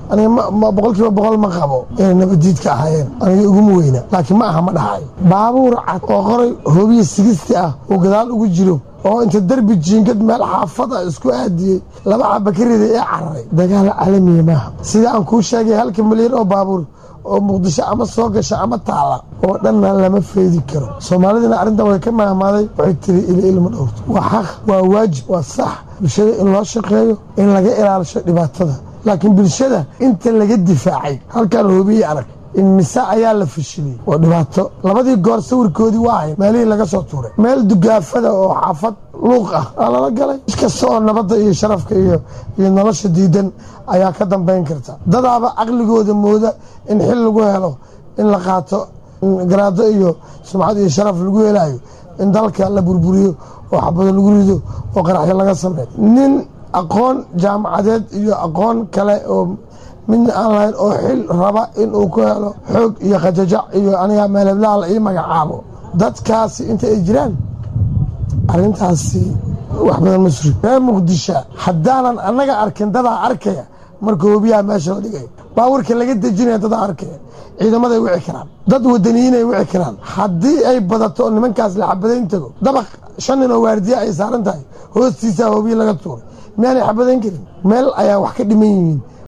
aniga boqol kiiba boqol ma qabo inay nabadiidka ahaayeen aniga iguma weyna laakiin ma aha ma dhahayo baabuur cad oo qoray hoobiya sigisti ah oo gadaal ugu jiro oo inta derbi jiingad meel xaafad ah isku aadiyey laba xaba ka riday ee cararay dagaal caalamiya maaha sida aan kuu sheegay halka milyan oo baabuur oo muqdisho ama soo gasha ama taala oo dhanna lama feedi karo soomaalidina arrintan way ka mahmaaday waxay tiri ili ilma dhowrto waa xaq waa waajib waa sax bulshada in loo shaqeeyo in laga ilaalisho dhibaatada laakiin bulshada inta laga difaacay halkaan hoobiye arag in mise ayaa la fashiliyey oo dhibaato labadii goor sawirkoodii waa ahayn meelihii laga soo tuuray meel dugaafada oo xaafad luuq ah aa lala galay iskasta oo nabadda iyo sharafka iyo iyo nolosha diidan ayaa ka dambayn karta dadaaba caqligooda mooda in xil lagu helo in la qaato garaado iyo sumcad iyo sharaf lagu helaayo in dalka la burburiyo oo xabado lagu rido oo qaraxyo laga sameeyo nin aqoon jaamacadeed iyo aqoon kale oo midna aan lahayn oo xil raba inuu ku helo xoog iyo khajajac iyo aniga meeleblaal ii magacaabo dadkaasi inta ay jiraan arrintaasi wax badan ma suri reer muqdisho haddaanan annaga arkin dadaa arkaya marka hoobiyaha meesha la dhigay baawarka laga dejinaya dadaa arkaya ciidamaday wici karaan dad wadaniyiinay wici karaan haddii ay badato oo nimankaas la xabadayn tago dabaq shan nin oo waardiya ay saaran tahay hoostiisaa hoobiya laga tuuray miyaanay xabadayn karin meel ayaa wax ka dhiman yihiin